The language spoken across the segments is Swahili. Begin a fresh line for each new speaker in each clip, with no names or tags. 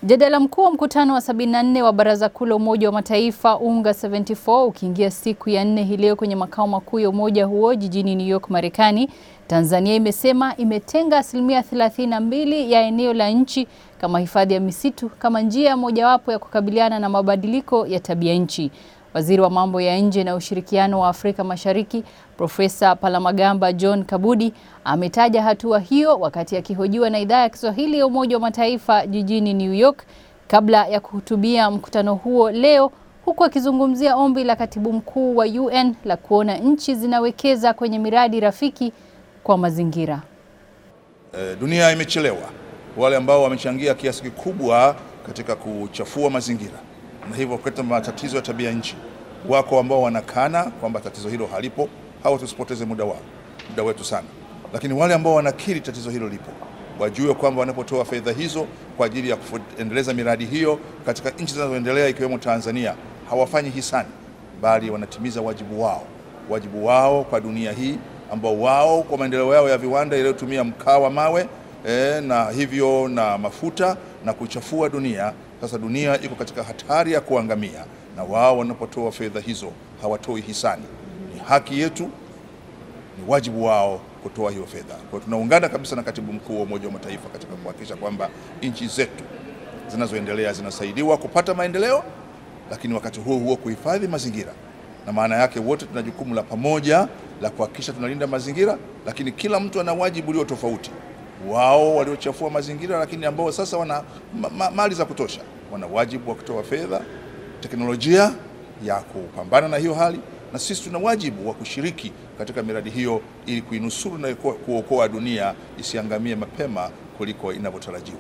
Mjadala mkuu wa mkutano wa 74 wa Baraza Kuu la Umoja wa Mataifa UNGA 74 ukiingia siku ya nne hii leo kwenye makao makuu ya umoja huo jijini New York, Marekani. Tanzania imesema imetenga asilimia 32 ya eneo la nchi kama hifadhi ya misitu kama njia mojawapo ya kukabiliana na mabadiliko ya tabia nchi. Waziri wa mambo ya nje na ushirikiano wa Afrika Mashariki, Profesa Palamagamba John Kabudi ametaja hatua hiyo wakati akihojiwa na idhaa ya Kiswahili ya Umoja wa Mataifa jijini New York kabla ya kuhutubia mkutano huo leo, huku akizungumzia ombi la Katibu Mkuu wa UN la kuona nchi zinawekeza kwenye miradi rafiki kwa mazingira.
E, dunia imechelewa. Wale ambao wamechangia kiasi kikubwa katika kuchafua mazingira na hivyo kuleta matatizo ya tabia nchi, wako ambao wanakana kwamba tatizo hilo halipo. Hawa tusipoteze muda wao, muda wetu sana, lakini wale ambao wanakiri tatizo hilo lipo wajue kwamba wanapotoa fedha hizo kwa ajili ya kuendeleza miradi hiyo katika nchi zinazoendelea ikiwemo Tanzania, hawafanyi hisani, bali wanatimiza wajibu wao, wajibu wao kwa dunia hii ambao wao kwa maendeleo yao ya viwanda yaliyotumia mkaa wa mawe e, na hivyo na mafuta na kuchafua dunia. Sasa dunia iko katika hatari ya kuangamia, na wao wanapotoa fedha hizo hawatoi hisani. Ni haki yetu, ni wajibu wao kutoa hiyo fedha. Kwa hiyo tunaungana kabisa na Katibu Mkuu wa Umoja wa Mataifa katika kuhakikisha kwamba nchi zetu zinazoendelea zinasaidiwa kupata maendeleo, lakini wakati huo huo kuhifadhi mazingira, na maana yake wote tuna jukumu la pamoja la kuhakikisha tunalinda mazingira, lakini kila mtu ana wajibu ulio tofauti. Wao waliochafua mazingira, lakini ambao sasa wana ma ma mali za kutosha, wana wajibu wa kutoa fedha, teknolojia ya kupambana na hiyo hali, na sisi tuna wajibu wa kushiriki katika miradi hiyo ili kuinusuru na kuokoa dunia isiangamie mapema kuliko inavyotarajiwa.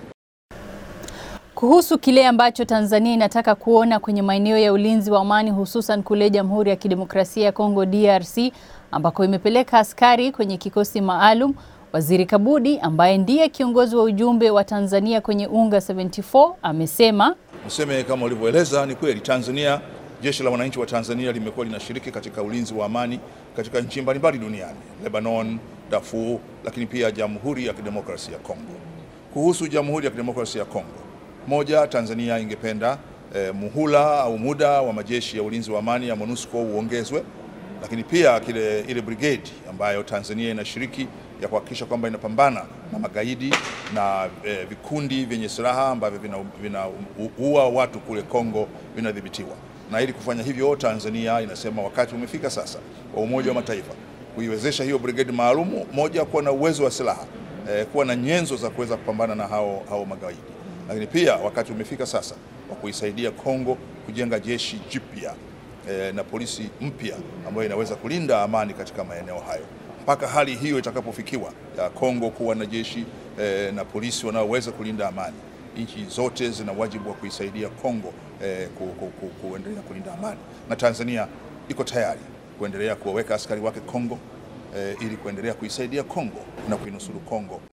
Kuhusu kile ambacho Tanzania inataka kuona kwenye maeneo ya ulinzi wa amani hususan kule Jamhuri ya Kidemokrasia ya Kongo DRC ambako imepeleka askari kwenye kikosi maalum, Waziri Kabudi ambaye ndiye kiongozi wa ujumbe wa Tanzania kwenye UNGA 74 amesema,
niseme kama ulivyoeleza, ni kweli Tanzania, jeshi la wananchi wa Tanzania limekuwa linashiriki katika ulinzi wa amani katika nchi mbalimbali duniani, Lebanon, Darfur, lakini pia Jamhuri ya Kidemokrasia ya Kongo. Kuhusu Jamhuri ya Kidemokrasia ya Kongo, moja, Tanzania ingependa eh, muhula au muda wa majeshi ya ulinzi wa amani ya MONUSCO uongezwe, lakini pia kile ile brigade ambayo Tanzania inashiriki ya kuhakikisha kwamba inapambana na magaidi na eh, vikundi vyenye silaha ambavyo vinaua vina watu kule Kongo vinadhibitiwa. Na ili kufanya hivyo, Tanzania inasema wakati umefika sasa wa Umoja wa Mataifa kuiwezesha hiyo brigade maalumu, moja, kuwa na uwezo wa silaha eh, kuwa na nyenzo za kuweza kupambana na hao, hao magaidi lakini pia wakati umefika sasa wa kuisaidia Kongo kujenga jeshi jipya e, na polisi mpya ambayo inaweza kulinda amani katika maeneo hayo. Mpaka hali hiyo itakapofikiwa ya Kongo kuwa na jeshi e, na polisi wanaoweza kulinda amani, nchi zote zina wajibu wa kuisaidia Kongo e, ku, ku, ku, kuendelea kulinda amani, na Tanzania iko tayari kuendelea kuwaweka askari wake Kongo e, ili kuendelea kuisaidia Kongo na kuinusuru Kongo.